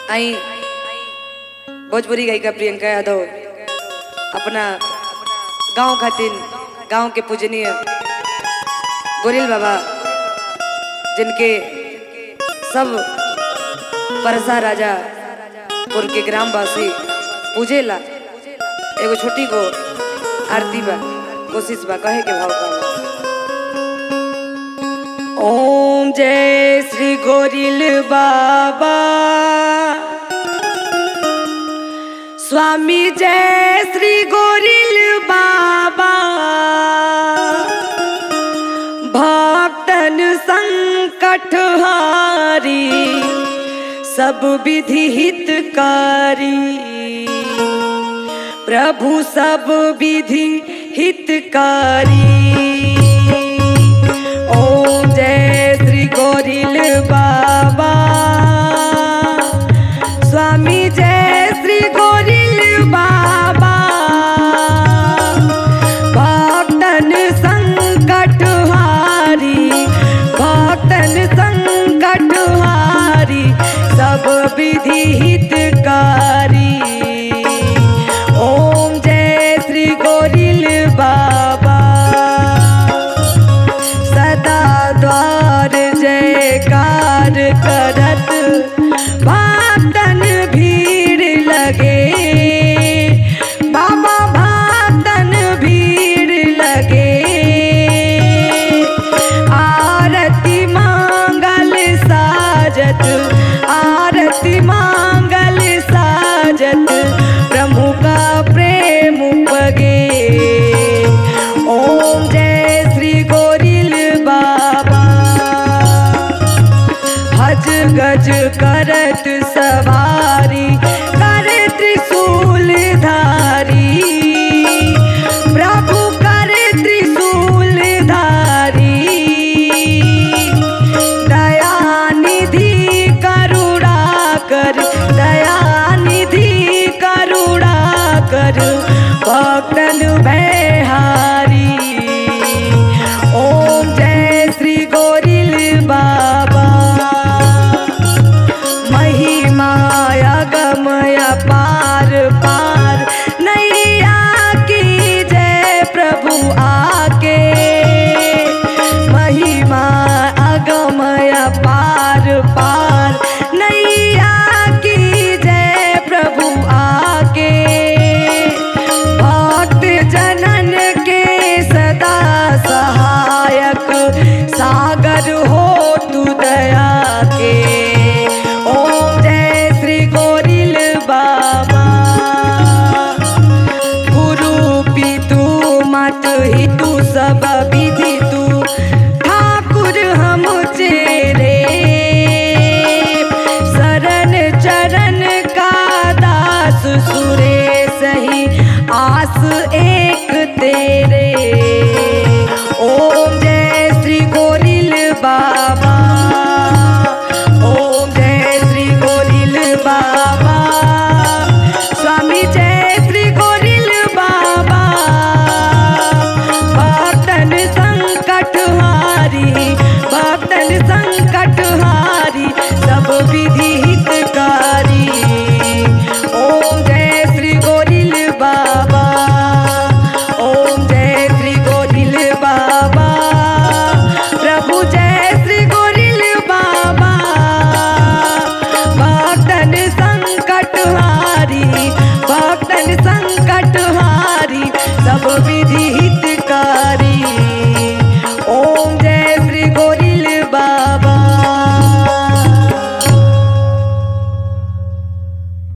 आई भोजपुरी गायिका प्रियंका यादव अपना गांव खातिर गांव के पूजनीय गोरिल बाबा जिनके सब परसा राजा पुर के ग्रामवासी पूजेला एगो छोटी को आरती बा कोशिश बा कहे के भाव का ओम जय श्री गोरिल बाबा स्वामी जय श्री गोरिल बाबा भक्तन संकट हारी सब विधि हितकारी प्रभु सब विधि हितकारी ओम जय श्री गोरिल बाबा स्वामी जय श्री गोरिल बाबा भक्तन संकट हारी भक्तन संकट हारी सब विधि हितकारी ओम जय श्री गोरिल बाबा सदा द्वार जयकार करत भक्तन भीड़ लगे बाबा भक्तन भीड़ लगे आरती मांगल साजत आरती मांगल साजत प्रभु का प्रेम पगे ओम जय श्री गोरिल बाबा हज गज करत सवा